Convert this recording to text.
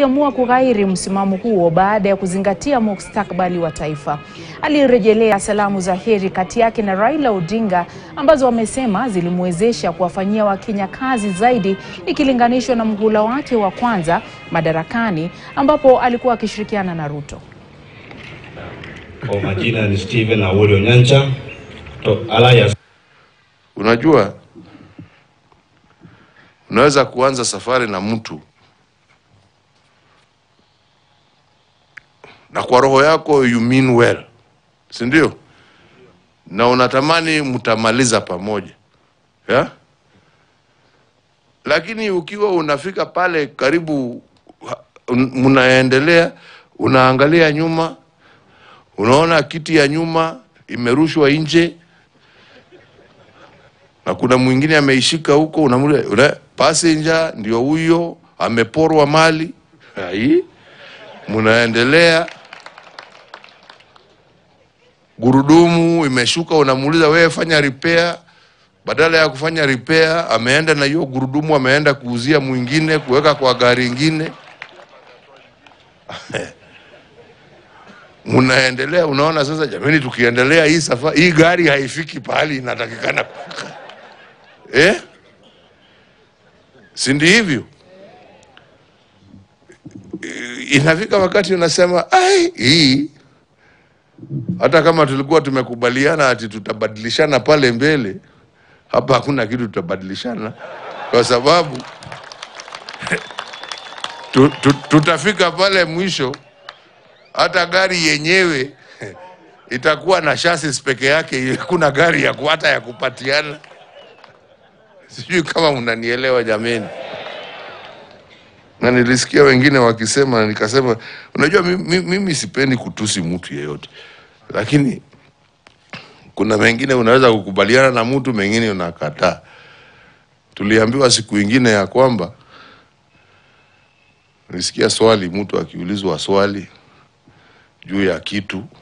amua kughairi msimamo huo baada ya kuzingatia mustakabali wa taifa. Alirejelea salamu za heri kati yake na Raila Odinga ambazo wamesema zilimwezesha kuwafanyia Wakenya kazi zaidi ikilinganishwa na mhula wake wa kwanza madarakani ambapo alikuwa akishirikiana na Ruto. Kwa majina ni Steven Awori Onyancha to Alliance. Unajua, unaweza kuanza safari na mtu na kwa roho yako you mean well, si ndio? Na unatamani mtamaliza pamoja yeah? Lakini ukiwa unafika pale karibu, ha- un- mnaendelea, unaangalia nyuma, unaona kiti ya nyuma imerushwa nje na kuna mwingine ameishika huko, unamulia una, passenger ndio huyo ameporwa mali hai, mnaendelea gurudumu imeshuka, unamuuliza wewe, fanya repair. Badala ya kufanya repair, ameenda na hiyo gurudumu, ameenda kuuzia mwingine, kuweka kwa gari ingine. Mnaendelea, unaona sasa, jamani, tukiendelea hii safari, hii gari haifiki pahali inatakikana kufika eh? si ndi hivyo? I- Inafika wakati unasema ai, hii hata kama tulikuwa tumekubaliana ati tutabadilishana pale mbele, hapa hakuna kitu tutabadilishana, kwa sababu tu, tu, tutafika pale mwisho, hata gari yenyewe itakuwa na chassis peke yake, hakuna gari ya ku- hata ya kupatiana. Sijui kama mnanielewa jameni. Na nilisikia wengine wakisema, na nikasema, unajua mimi, mimi sipendi kutusi mtu yeyote, lakini kuna mengine unaweza kukubaliana na mtu, mengine unakataa. Tuliambiwa siku ingine ya kwamba, nilisikia swali, mtu akiulizwa swali juu ya kitu